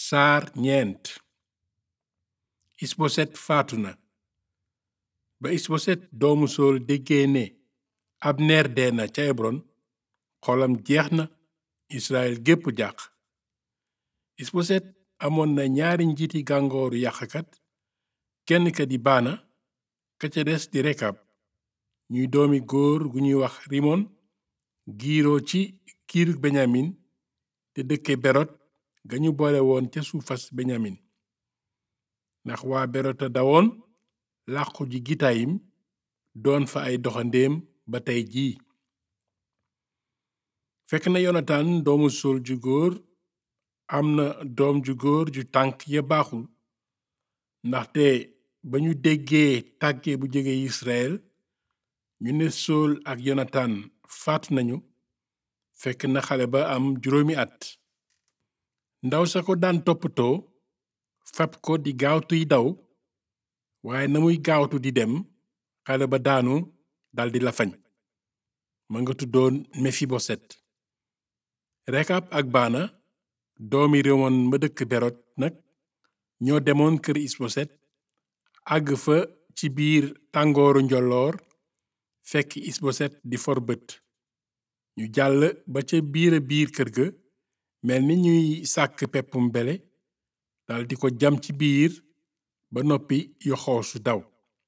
saar ñeent isboset faatu na ba isboset doomu sool déggee ne abneer dee na ca ebron xolam jeex na israel gépp jàq isboset amoon na ñaari njiiti gàngooru yàqkat kenn ka di baana ka ca des di rekab ñuy doomi góor gu ñuy wax rimon giiroo ci kiirug benyamin te dëkke berot ga ñu boole woon ca suufas benyamin ndax waa berota dawoon làqu ji gitayim doon fa ay doxandéem ba tey jii fekk na yonatan doomu sol ju góor am na doom ju góor ju tànk ya baaxul ndaxte ba ñu déggee tàgge bu jóge Israel ñu ne sool ak yonatan faatu nañu fekk na xale ba am juróomi at ndaw sa ko daan toppatoo fab ko di gaawtuy daw waaye na muy gaawtu di dem xale ba daanu daldi lafañ ma nga tuddoon mefiboset rekab ak baana doomi rémoon ma dëkk berot nag ñoo demoon kër isboset àgg fa ci biir tàngooru njolloor fekk isboset di for bët ñu jàll ba ca biira biir kër ga mel ni ñuy sàkk peppum bele daldi ko jam ci biir ba noppi yoxoosu daw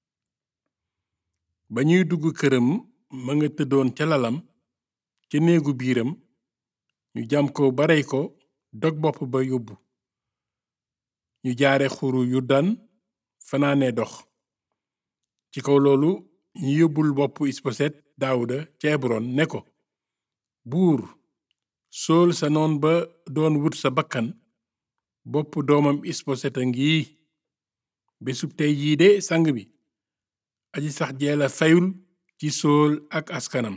ba ñuy dugg këram ma nga tëddoon ca lalam ca néegu biiram ñu jam ko ba rey ko dog bopp ba yóbbu ñu jaare xuru yurdan fanaane dox ci kaw loolu ñu yóbbul bopp isboset daawuda ca ebron ne ko buur sool sa noon ba doon wut sa bakkan bopp doomam isboset a ngi bésub tey jii de sang bi aji sax jeela fayul ci sool ak askanam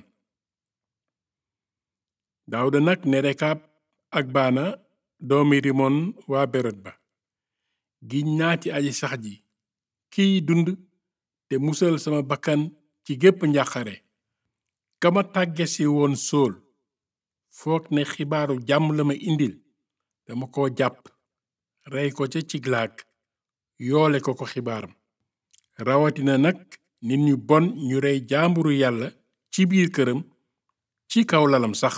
daawuda nag ne rekab ak baana doomi rimon waa berot ba giñ naa ci aji sax ji kiy dund te musal sama bakkan ci gépp njàqare kama tàggesi woon sool foog ne xibaaru jàmm la ma indil dama ko jàpp rey ko ca ciglaag yoole ko ko xibaaram rawatina nag nit ñu bon ñu rey jaamburu yàlla ci biir këram ci kaw lalam sax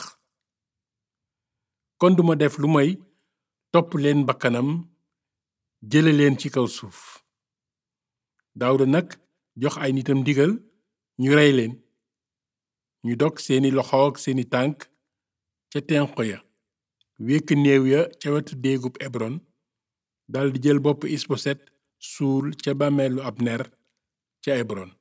kon duma def lu may topp leen bakkanam jële leen ci kaw suuf Daawuda nag jox ay nitam ndigal ñu rey leen ñu dog seeni loxo ak seeni tànk ca tenqo ya wékk néew ya ca wetu déegub Ebron daldi jël bopp Isboset suul ca bàmmeelu Abner ca Ebron